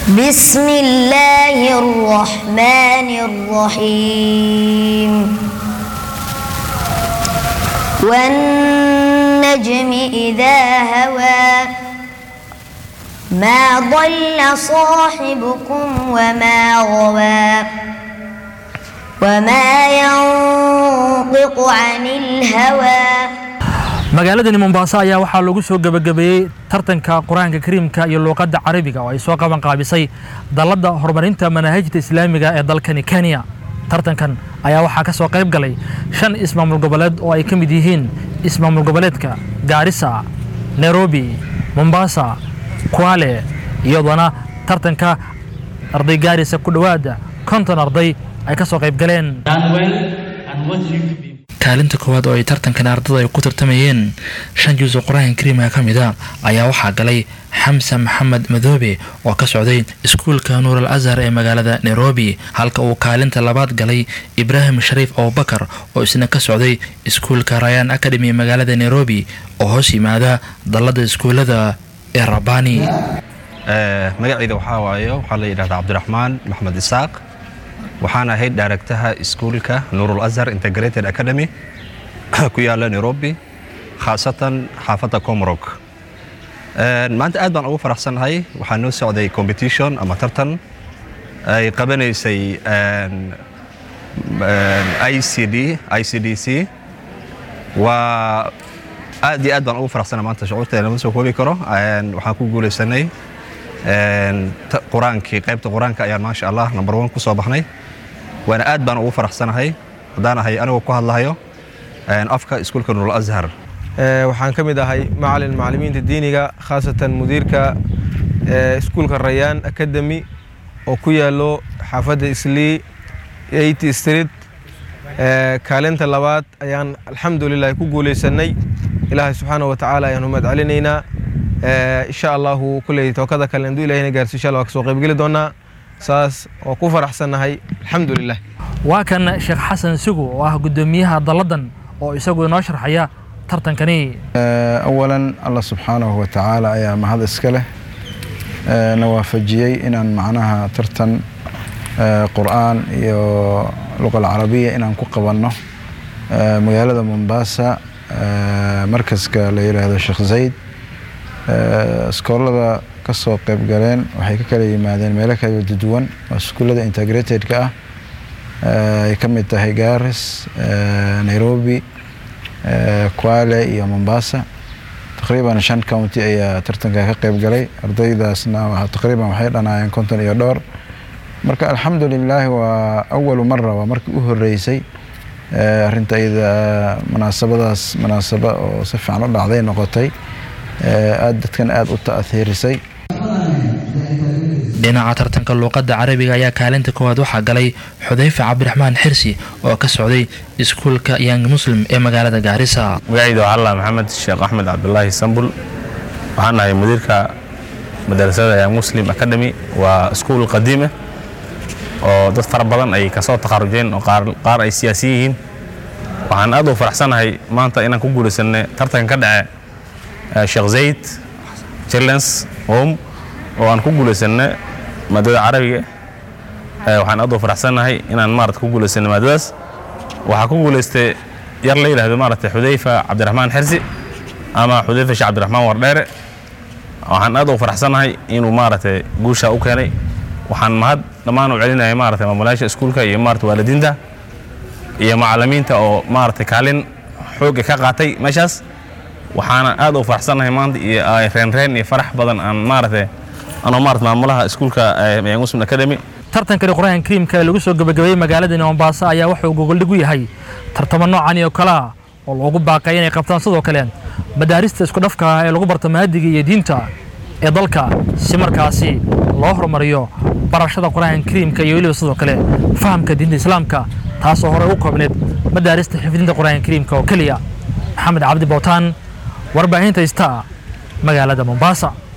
بسم الله الرحمن الرحيم والنجم إذا هوى ما ضل صاحبكم وما غوى وما ينطق عن الهوى magaaladani mombaaso ayaa waxaa lagu soo gebagabeeyey tartanka qur-aanka kariimka iyo luuqadda carabiga oo ay soo qaban qaabisay dalladda horumarinta manaahijta islaamiga ee dalkani kenya tartankan ayaa waxaa ka soo qayb galay shan ismaamul goboleed oo ay ka mid yihiin ismaamul goboleedka gaarisa nairobi mombasa kuale iyadoona tartanka arday gaarisa ku dhowaada konton arday ay ka soo qayb galeen kaalinta koowaad oo ay tartankan ardada ay ku tartamayeen shan juuso qur-aanka kariimka ka mid a ayaa waxaa galay xamse maxamed madoobe oo ka socday iskuulka nuur al azhar ee magaalada nairobi halka uu kaalinta labaad galay ibraahim shariif abubakar oo isna ka socday iskuulka rayan academy ee magaalada nairobi oo hoos yimaada dallada iskuulada ee rabani magacayda waxaa waayo waxaa la yidhahdaa cabdiraxmaan maxmed isaaq waxaan ahayd daaragtaha iskuulka nuurul azhar integrated academy ku yaala nairobi khaasatan xaafadda comrog maanta aad baan ugu faraxsannahay waxaa noo socday competition ama tartan ay qabanaysay icd icdc waa aad iyo aad baan ugu faraxsannahay maanta shucuurteeda lama soo koobi karo waxaan ku guulaysanay qur-aankii qaybta qur-aanka ayaan maasha allah number one ku soo baxnay waana aad baan ugu faraxsanahay haddaan ahay anigoo ku hadlahayo afka iskuulka nuurul azhar waxaan ka mid ahay macalin macallimiinta diiniga khaasatan mudiirka iskuulka rayaan academy oo ku yaalo xaafadda islii eight street kaalinta labaad ayaan alxamdulilah ku guulaysanay ilaahay subxaana wa tacaala ayaan umad celinaynaa insha allahu kulley tookada kale hadduu ilahina gaarsi insha allah waa kasoo qaybgeli doonaa saas oo ku faraxsannahay alxamdulilah waa kan sheekh xasan sugu oo ah guddoomiyaha dalladan oo isagu inoo sharxaya tartankani awalan allah subxaanahu wa tacaala ayaa mahad iska leh na waafajiyey inaan macnaha tartan qur'aan iyo luqa alcarabiya inaan ku qabanno magaalada mombasa markaska la yidhaahdo sheekh zayd iskoolada ka soo qayb galeen waxay ka kala yimaadeen meelo kala duwan oo iskuullada integratedka ah ay ka mid tahay garis nairobi kwale iyo mombasa taqriiban shan county ayaa tartanka ka qayb galay ardaydaasna taqriiban waxay dhanaayeen konton iyo dhowr marka alxamdulilaahi waa awalu mara waa markii u horeysay arrinta iyada munaasabadaas munaasaba oo si fiican u dhacday noqotay aad dadkan aada u ta'hiirisay dhinaca tartanka luuqadda carabiga ayaa kaalinta koowaad waxaa galay xudayfe cabdiraxmaan xirsi oo ka socday iskuulka yang muslim ee magaalada gaarisa magacayda waa allah maxamed sheekh axmed cabdulaahi sambul waxaan ahay mudiirka madarasada yang muslim academy waa iskuul qadiime oo dad fara badan ay kasoo takharujeen oo qaar ay siyaasi yihiin waxaan aad u faraxsanahay maanta inaan ku guulaysanay tartanka ka dhace sheekh zayd childrens home oo aan ku guulaysanay maadada carabiga waxaan aad u faraxsanahay inaan maarata ku guulaysanay maadadaas waxaa ku guulaystay yar la yidhaahdo maarata xudayfa cabdiraxmaan xirsi ama xudayfa sheekh cabdiraxmaan wardheere waxaan aad u faraxsanahay inuu maarata guusha u keenay waxaan mahad dhammaan u celinaya maarata maamulayaasha iskuulka iyo maarata waalidiinta iyo macallimiinta oo maarata kaalin xooga ka qaatay meeshaas waxaana aad u faraxsanahay maanta iyo reenreen iyo farax badan aan maarata anoo maarata maamulaha iskuulka muslim academy tartankani qur-aanka kariimka ee lagu soo gebagabeeyey magaaladani mombaaso ayaa wuxuu gogoldhig u yahay tartamo noocani oo kale ah oo loogu baaqay inay qabtaan sidoo kale madaarista isku dhafka ah ee lagu barto maadiga iyo diinta ee dalka si markaasi loo horumariyo barashada qur-aanka kariimka iyo weliba sidoo kale fahamka diinta islaamka taasoo horey u koobneed madaarista xifdinta qur-aanka kariimka oo keliya maxamed cabdi bowtaan warbaahinta istaa magaalada mombasa